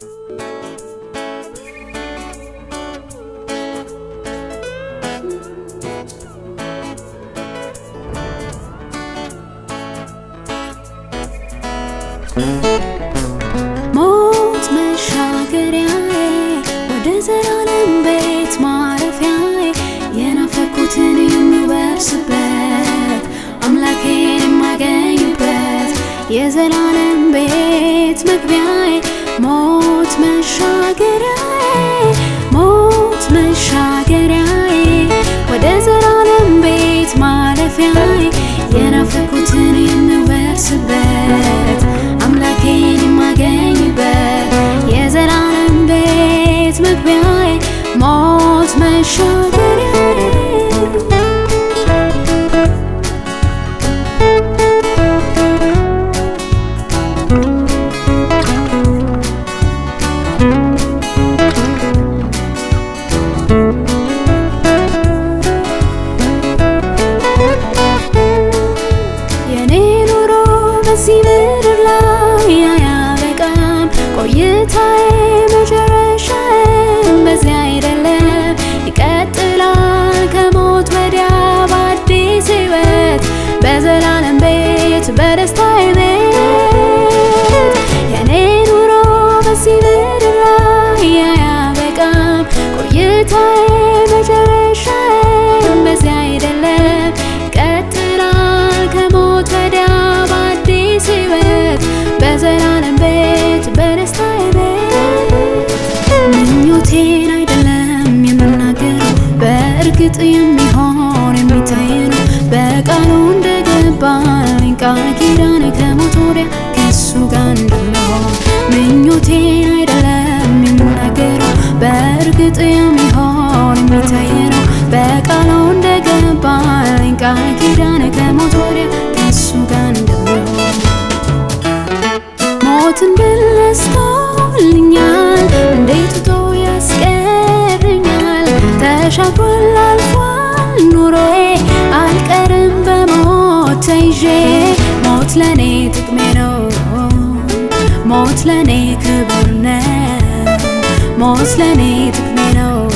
ሞት መሻገሪያዬ ወደ ዘላለም ቤት ማረፊያዬ የናፈኩትን የምወርስበት አምላኬን የማገኝበት የዘላለም ቤት መግቢያዬ ሞት መሻገሪያዬ ሞት መሻገሪያዬ ወደ ዘላለም ቤት ማረፊያዬ የናፈኩትን የምወርስበት አምላኬን የማገኝበት የዘላለም ቤት መግቢያዬ ሞት መሻገሪያዬ የኔ ኑሮ በዚህ ምድር ላይ አያበቃም። ቆይታዬ መጨረሻዬም በዚህ አይደለም፣ ይቀጥላል ከሞት ወዲያ በአዲስ ሕይወት በዘላለም ቤት በደስታዬ ቤት የኔ ኑሮ በዚህ ምድር ላይ አያበቃም። ቆይታዬ መጨረሻዬም በዚህ አይደለም፣ ይቀጥላል ከሞት ወዲያ በአዲስ ሕይወት በዘላለም ቤት በደስታዬ ቤት ምኞቴን አይደለም የምናገረው በእርግጥ የሚሆን የሚታይ ነው በቃሉ እንደገባልኝ ቃል ኪዳን ከሞት ወዲያ ከእሱ ጋር እንደምሆን ምኞቴን አይደለም የምናገረው በእርግጥ የሚሆን የሚታይ ነው በቃሉ እንደገባልኝ ቃል ኪዳን ከሞት ወዲያ ከእሱ ጋር እንደምሆን ሞትን ድል ነስቶልኛል፣ እንዴት ትቶ ያስቀረኛል? ተሻግሯል አልፏል ኑሮዬ፣ አልቀርም በሞት ተይዤ። ሞት ለኔ ጥቅሜ ነው፣ ሞት ለኔ ክብር ነው፣ ሞት ለኔ ጥቅሜ ነው፣